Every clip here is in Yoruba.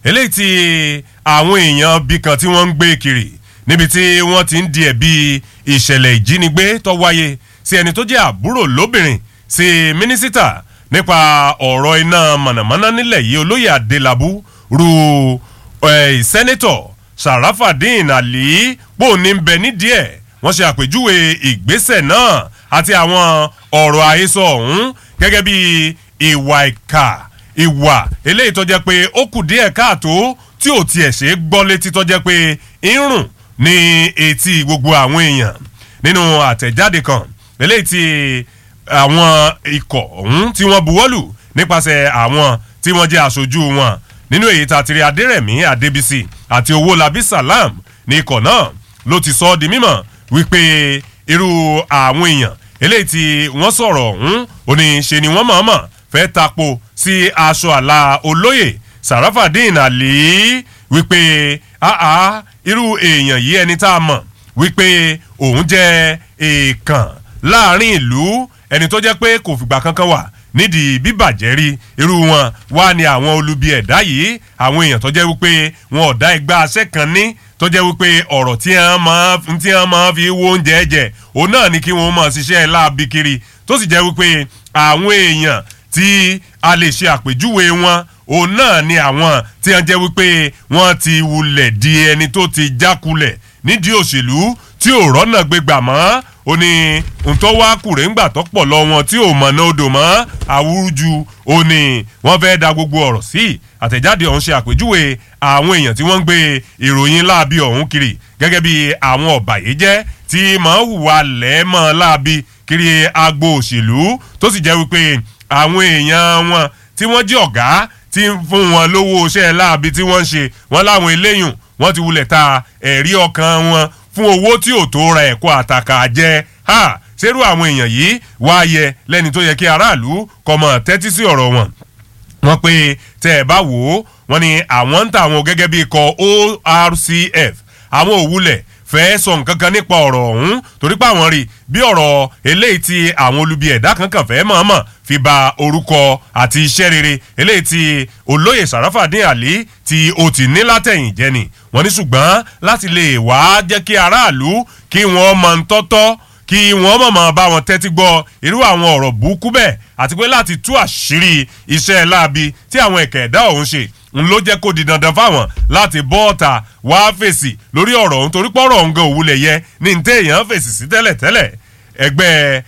eléyìí tí àwọn èèyàn bí kan tí wọ́n ń gbé kiri níbi tí wọ́n ti ń di ẹ̀bi ìṣẹ̀lẹ̀ ìjínigbé tó wáyé sí ẹni tó jẹ́ àbúrò lóbìnrin sí mínísítà nípa ọ̀rọ̀ iná mọ̀nàmọ́ná nílẹ̀ yìí olóyè adélábù ru sẹ́nẹ́tọ̀ sàràfàdín àlì pòní ń bẹ nídìí ẹ̀ wọ́n ṣe àpèjúwe ìgbésẹ̀ náà àti àwọn ọ̀rọ̀ àhesọ ọ̀hún gẹ́gẹ́ bí ìwà ìkà ìwà eléyìí tó jẹ́ pé ó kù díẹ̀ káàtó tí ò tiẹ̀ ṣe é gbọ́ létí tó jẹ́ pé ń rùn ní etí gbogbo àwọn èèyàn nínú àtẹ̀jáde kan eléyìí tí àwọn ikọ̀ ọ̀hún tí wọ́n buwọ́lù nípasẹ̀ àwọn tí wọ́n jẹ́ aṣojú wọn nínú èyí tá a ti rí adérẹ̀mí adébísì àti owólabí salam ní ikọ̀ náà ló ti sọ ọ́ di mímọ̀ wípé irú àwọn èèyàn eléyìí tí wọ́n sọ̀rọ̀ ọ̀hún ò ní ṣe ni wọ́n mọ̀ọ́mọ̀ fẹ́ tapo sí aṣọ àlà olóyè sarafadin ali wípé àá irú èèyàn yìí ẹni tá a mọ̀ wípé òun jẹ́ èèkàn láàrin ìlú ẹni tó jẹ́ pé kò fìgbà kankan wà nídìí bíbàjẹ́ rí irú wọn wá ní àwọn olubi ẹ̀dá yìí àwọn èèyàn tó jẹ́ wípé wọn ò dá ẹgbẹ́ aṣẹ́ kan ní tó jẹ́ wípé ọ̀rọ̀ tí wọ́n máa tí wọ́n máa fi wo oúnjẹ jẹ òun náà ni kí wọ́n máa ṣiṣẹ́ láabi kiri tó sì jẹ́ wípé àwọn èèyàn tí a lè ṣe àpèjúwe wọn òun náà ni àwọn tí wọ́n jẹ́ wípé wọ́n ti wulẹ̀ di ẹni tó ti jákulẹ̀ nídìí òṣèlú tí ò rọ́nà gbégbà mọ́ ó ní ntọ́ wá kùrẹ́ ńgbà tó pọ̀ lọ wọn tí ò mọ̀nà odò mọ́ àwùjù ó ní wọ́n fẹ́ da gbogbo ọ̀rọ̀ sí àtẹ̀jáde ọ̀hún ṣe àpèjúwe àwọn èèyàn tí wọ́n ń gbé ìròyìn láabi ọ̀hún kiri gẹ́gẹ́ bí àwọn ọ̀bàyéjẹ́ tí mọ̀ ń hùwà lẹ́ẹ̀mọ́ láabi kiri agbo òṣèlú tó sì jẹ́ wípé àwọn èèyàn wọn tí wọ́n jẹ́ ọ̀gá tí ń fún wọn lówó iṣẹ́ láabi tí wọ́n ń ṣe wọ́n láwọn eléyùn wọ́n ti wulẹ̀ ta ẹ̀rí ọkàn wọn fún owó tí ò tó ra ẹ̀kọ́ àtàkà jẹ ha ṣerú àwọn èèyàn yìí wá yẹ lẹ́ni tó yẹ kí aráàlú kọ́ mọ̀ tẹ́tí sí ọ̀rọ̀ wọn. wọ́n pe tẹ́ ẹ bá wò ó wọ́n ní àwọn ń ta àwọn gẹ́gẹ́ bí ikọ̀ orcf àwọn òwúlẹ̀ fẹ́ sọ nǹkan kan nípa ọ̀rọ̀ ọ̀hún torí pé àwọn rí bí ọ̀rọ̀ eléyìí tí àwọn olubi ẹ̀dá kankan fẹ́ mọ̀ọ́mọ̀ fi ba orúkọ àti iṣẹ́ rere eléyìí tí olóyè sàràfàdín àlí tí o ti ní látẹ̀yìn jẹ́ ni wọ́n ní ṣùgbọ́n láti lè wá jẹ́ kí aráàlú kí wọ́n mọ̀ ń tọ́tọ́ kí wọ́n mọ̀ mọ̀ bá wọn tẹ́tí gbọ́ irú àwọn ọ̀rọ̀ burúkú bẹ́ẹ̀ àti pé láti tú àṣírí iṣẹ́ láabi tí àwọn ẹ̀kẹ́ ẹ̀dá ọ̀hún ṣe n ló jẹ́ kó di dandan fáwọn láti bọ́ ọ̀tà wá fèsì lórí ọ̀rọ̀ ọ̀hún torí pọ́rọ̀ ọ̀hún gan òwúlẹ̀ yẹ ní ní téèyàn fèsì sí tẹ́lẹ̀tẹ́lẹ̀ ẹgbẹ́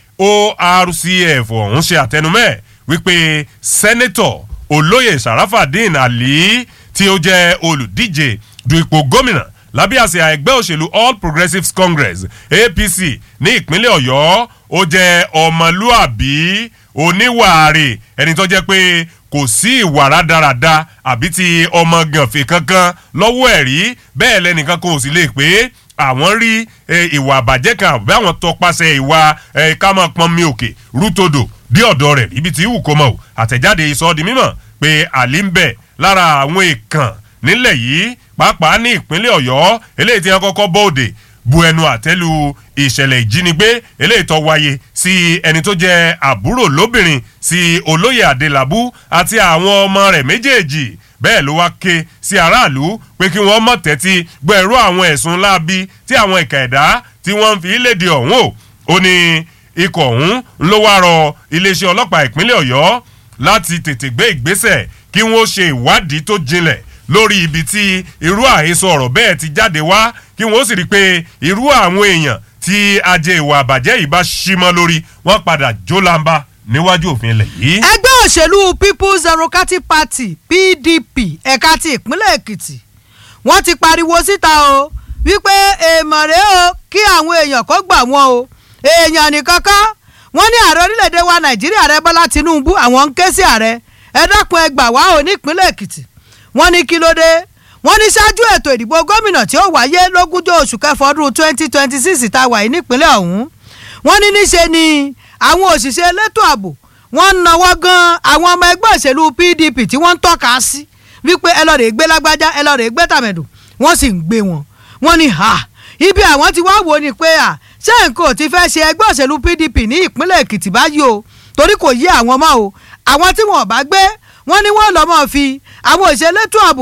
orcf ọ̀hún ṣe àtẹnumẹ́ wípé sẹ́nẹ́tọ̀ olóyè sàràfàdín àlí tí ó jẹ́ olùdíje du ipò gómìnà lábẹ́ àsíá ẹgbẹ́ òṣèlú all progressives congress apc ní ìpínlẹ̀ ọ̀yọ́ ó jẹ́ ọmọlúàbí oníwàárẹ̀ ẹni tó jẹ́ pé kò sí ìwà rádaràda àbí ti ọmọ gànfẹ́ kankan lọ́wọ́ ẹ̀ rí bẹ́ẹ̀ lẹ́nìkan kò sì lè pé àwọn rí ìwà àbàjẹ́ kan àbí àwọn tọpasẹ̀ ìwà ká máa pọn mi òkè rútodò bí ọ̀dọ́ rẹ̀ ibi tí ìwù kò mọ̀ àtẹ̀jáde ìsọdi mímọ̀ pé àlí ń bẹ̀ lára àwọn èèkàn nílẹ̀ yìí pàápàá ní ìpínlẹ̀ ọ̀yọ́ eléyìí tí wọ́n kọ́kọ́ bóde bu ẹnu àtẹ́lu ìṣẹ̀lẹ̀ ìjínigbé eléyìí tó wáyé sí ẹni tó jẹ́ àbúrò lóbìnrin sí olóyè adélábù àti àwọn ọmọ rẹ̀ méjèèjì bẹ́ẹ̀ ló wá ké sí aráàlú pé kí wọ́n mọ̀ tẹ́tí gbọ́ ẹ̀rú àwọn ẹ̀sùn láabi tí àwọn ìka ẹ̀dá tí wọ́n ń fi léde ọ̀hún o ó ní ikọ̀ ọ̀hún ló wá rọ iléeṣẹ́ ọlọ́pàá ìpínlẹ̀ ọ̀yọ́ láti tètè gbé ìgbésẹ̀ kí wọ́n ṣe ìwádìí tó jinlẹ̀ lórí ibi tí irú àhesọ ọ̀rọ̀ bẹ́ẹ̀ ti jáde wá kí wọ́n sì rí i pé irú àwọn èèyàn tí ajé ìwà àbàjẹ́ yìí bá ṣí mọ́ lórí wọ́n padà jó lamba níwájú òfin ilẹ̀ yìí. ẹgbẹ́ òṣèlú people's democratic party pdp ẹ̀ka ti ìpínlẹ̀ èkìtì wọ́n ti pariwo síta o wípé èèmọ̀ rèé o kí àwọn èèyàn kó gbà wọ́n o èèyàn nìkan kọ́ wọ́n ní ààrẹ orílẹ̀-èdè wa nàìjíríà rẹ bọ́lá tinubu àwọn ń ké sí ààrẹ ẹ dákun ẹ gbà wá o ní ìpínlẹ̀ èkìtì wọ́n ní kí ló dé wọ́n ní ṣáájú ètò ìdìbò gómìnà tí ó wáyé lógúnjọ́ oṣù kẹfọ́ ọdún twenty twenty six tá a wà yìí nípínlẹ̀ ọ̀hún wọ́n ní níṣe ni àwọn òṣìṣẹ́ elétò ààbò wọ́n ń nawọ́ gan àwọn ọmọ ẹgbẹ́ òṣèlú pdp tí wọ́n ń tọ́ka sí wípé ẹ lọ́ọ́ rè gbé lágbájá ẹ lọ́ọ́ rè gbé tàmẹ̀dù wọ́n sì ń gbé wọn wọ́n ní ha ibi àwọn ti wá wò ni pé à ṣé nǹkan ò ti fẹ́ ṣe ẹgbẹ́ òṣèlú pdp ní ìpínlẹ̀ èkìtì báyìí o torí kò yé àwọn mọ́ o àwọn tí wọn ò bá gbé wọ́n ní wọ́n lọ́ mọ́ fi àwọn òṣèlétò ààbò